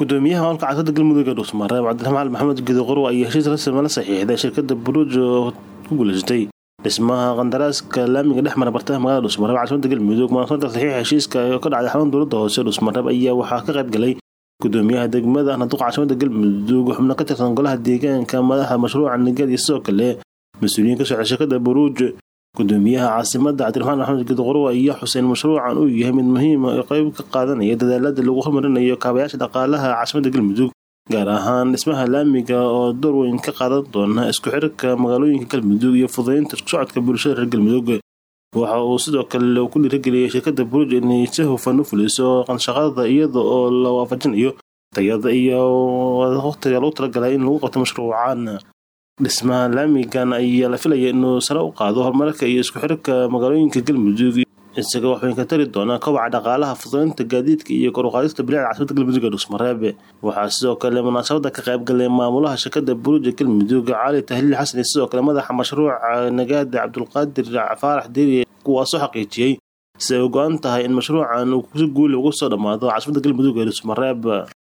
gudoomiyaha maamulka caasimada galmudug ee dhuusmareeb cabdiraxmaan maxamed gidoqorw ayaa heshiis rasmi la saxiixday shirkada buruuj oo ku guuleysatay dhismaha qandaraaska laamiga dhex mara bartamaha magaalada dhuusmareeb caasimada galmudug munaasabada saxiixa heshiiska oo ka dhacday xarun dowlada hoose dhuusmareeb ayaa waxaa ka qayb galay gudoomiyaha degmada naduqa caasimada galmudug xubno ka tirsan golaha deegaanka madaxa mashruuca nigad iyo sidoo kale mas-uuliyiin ka socda shirkada buruuj gudoomiyaha caasimada cabdiraxmaan maxamed gidoqorw ayaa xuseen mashruucan uu yahay mid muhiima oo qeyb ka qaadanaya dadaalada lagu horumarinayo kaabayaasha dhaqaalaha caasimada galmudug gaar ahaan dhismaha laamiga oo door weyn ka qaadan doona isku xirka magaalooyinka galmudug iyo fududeynta isku socodka bulshada reer galmudug waxa uu sidoo kale ku dhiirageliyay shirkada buruuj inay si hufan u fuliso qanshaqada iyada oo la waafajinayo tayada iyo waqtiga lagu talagalay in lagu qabto mashruucan dhismaha laamigan ayaa la filaya inuu sare u qaado horumarka iyo isku xirka magaalooyinka galmudug isaga waxweyn ka tari doonaa kobaca dhaqaalaha fududeynta gaadiidka iyo kor u qaadista bilicda caasimada galmudug ee dhuusmareeb waxaa sidoo kale munaasabada ka qayb galay maamulaha shirkada buruuja galmudug cali tahliil xasan iyo sidoo kale madaxa mashruuca nagaada cabdulqaadir faarax deri kuwaasoo xaqiijiyey si ay u go-an tahay in mashruucan uu si guuli ugu soo dhammaado caasimada galmudug ee dhuusmareeb